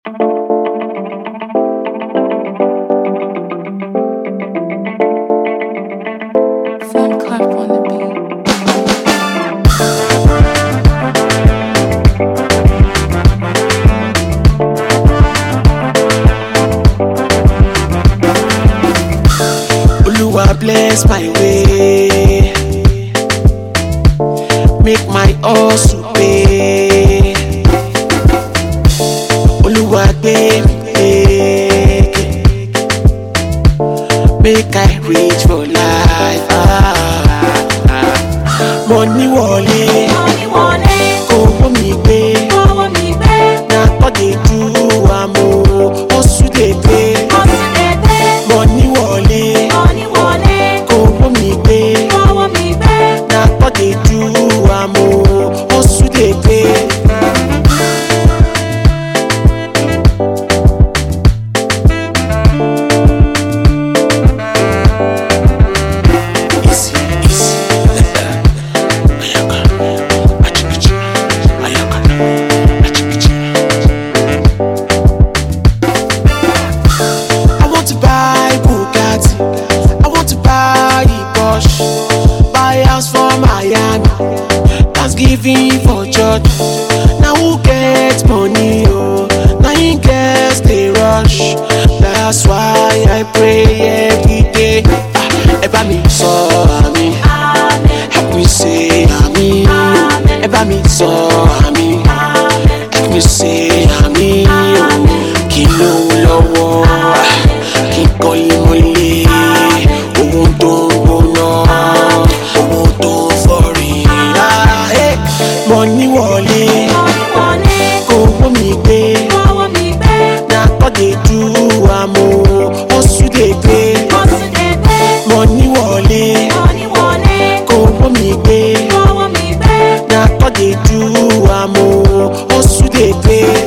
Fun clap on the beat. Oluwa bless my way. Make my hustle pay. Oluwa gbé mi lékè. Make I reach for life. Ah, ah. Money wọlé, owó mi gbé. Na God dey do am o, hustle dey pay. Money wọlé, owó mi gbé. Na God dey do am o, hustle dey pay. Easy, easy. Ayaka, achikichi. Ayaka, achikichi. I want to buy Bugatti. I want to buy Porsche. Buy house for Miami. Thanksgiving for church. Now who get money? Oh, now he gets the rush. That's why I pray every day. Ah, ẹ bá mi sọ àmì. Help me say àmì. Ẹ bá mi sọ àmì. Help me say àmì. Kí ló lọ́wọ́? Kí kọ́lé mọ́lé. Owó tó ń gbóná. Owó tó ń fọ́rí. Mọ̀ní wọlé. Owó mi gbé. Na God dey do am o. Hustle dey pay. Mọ̀ní wọlé. Owó mi gbé. Na God dey do am o. Hustle dey pay.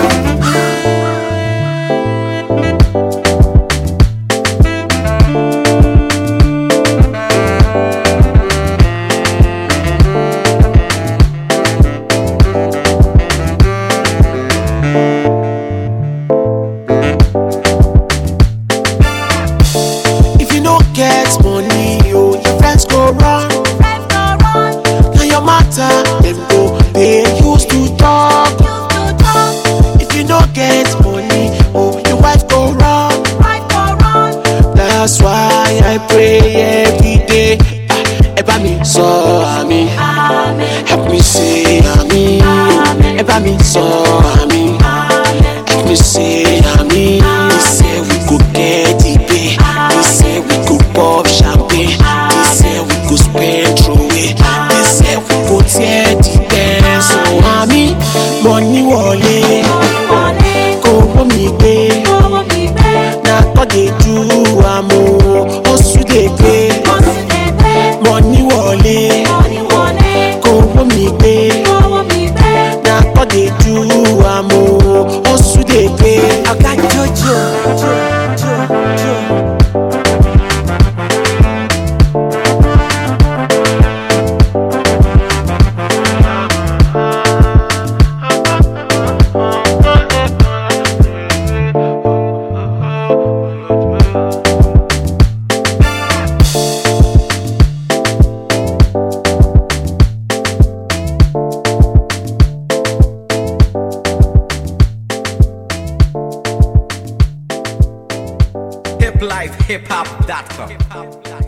If you no get money, oh, your friends go run. Na your matter, dem go dey use to talk. If you no get money, oh, your wife go run. That's why I pray every day. Ah, Ẹ bá mi sọ àmì, help me say àmì. Ẹ bá mi sọ àmì, help me say àmì. They say we go get the pay, they say we go pop champagne, they say we go spend throway, they say we go tear the dance. So àmì, money wọlé, owó mi gbé. Na God dey do am o, hustle dey pay. Money wọlé, owó mi gbé. Na God dey do am o, hustle dey pay. Oga Jojo. Jo, jo, jo. hiplifehiphop.com.